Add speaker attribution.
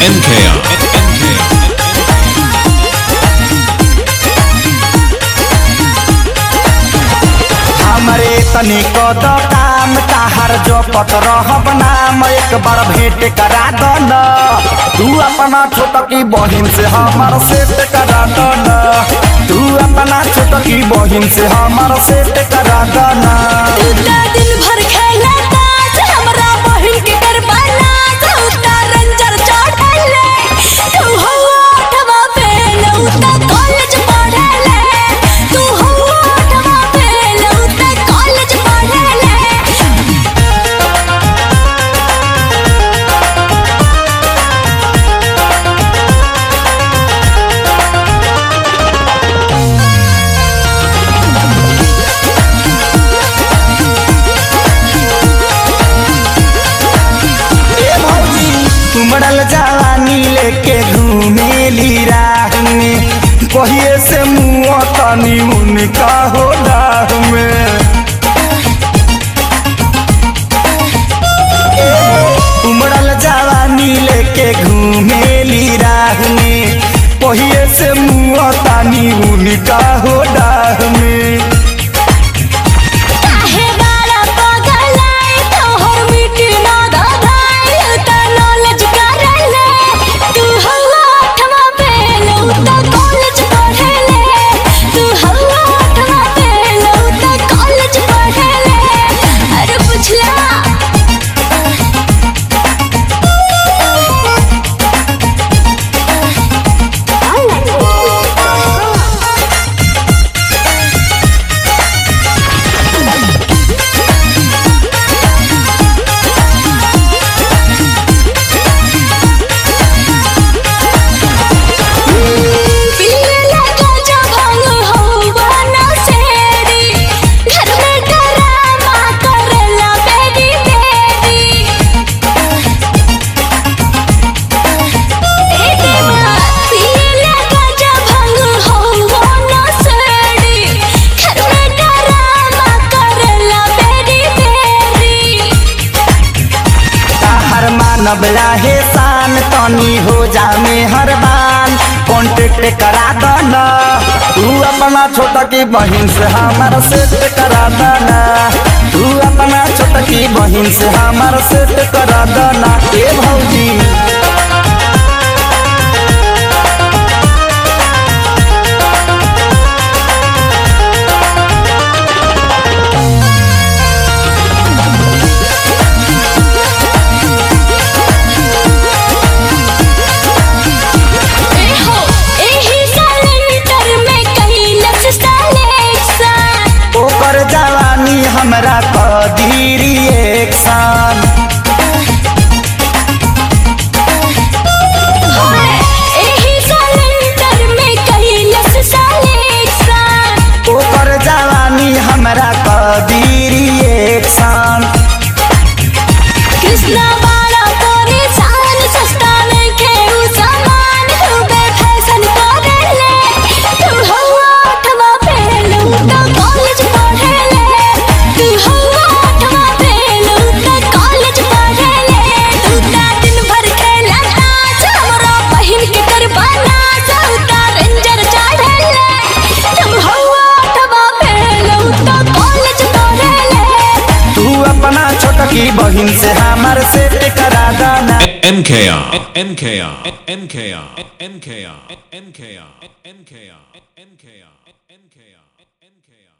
Speaker 1: MKR.
Speaker 2: हमरे तनिक द काम ताहर जो पत रहब नाम एक बार भेंट करा दन तू अपना छोटकी बहिन से हमर सेट करा दन तू अपना छोटकी बहिन से हमर सेट करा दन
Speaker 3: उता दिन भर खेला ताश हमरा बहिन के गरबा नाच उता रंजर चढ़ले तू हो आठवा फेल उता कॉलेज पढ़ले तू हो आठवा फेल उता कॉलेज पढ़ले
Speaker 2: ए भौजी तुमरल जवानी लेके घूमेली राह में कहिए से मुँह तनी उनका हो राह में उमड़ल जवानी लेके घूमेली राह में पहिए से मुँह तानी उनका हो डाह में
Speaker 3: काहे बाला पगलाई तोहर मिट्टी ना दगाई उता नॉलेज करले तू हो आठवा फेल उता कॉलेज पढ़ले तू हो आठवा फेल उता कॉलेज पढ़ले अरे पुछला पिल्ले लगा जब भांग होवा ना सेरी घर में डरामा करला बेबी बेबी ए देवा पिल्ले लगा जब भांग होवा ना सेरी घर में डरामा करला बेबी बेबी
Speaker 2: ताहर मानव लाहे शान तनी हो जा मेहरबान कॉन्टेक्ट करा दना तू अपना छोटा की बहिन से हमार सेट करा दना तू अपना छोटा की बहिन से हमार सेट करा दना ए भौजी
Speaker 3: एहो एही कैलेंडर में कैलस सिलेक्शन
Speaker 2: ओकर जवानी हमरा कदीरी एक्शन
Speaker 3: एही कैलेंडर में कैलस सिलेक्शन
Speaker 2: ओकर जवानी हमरा कदीरी एक्शन
Speaker 3: कृष्णा वाला परेशान सस्ता में खेऊ सामान खूबे फैशन करेले तू हो आठवा फेल तो कॉलेज पढ़ेले तू हो आठवा फेल तो कॉलेज पढ़ेले तू ता दिन भर खेला नाच हमरा बहिन के करबा नाच उता रंजर चढ़ेले तू हो आठवा फेल तो कॉलेज पढ़ेले
Speaker 2: तू अपना छोटकी बहिन से हमार सेट करा दना
Speaker 1: MKR. MKR. MKR. MKR. MKR. MKR. MKR. MKR. MKR.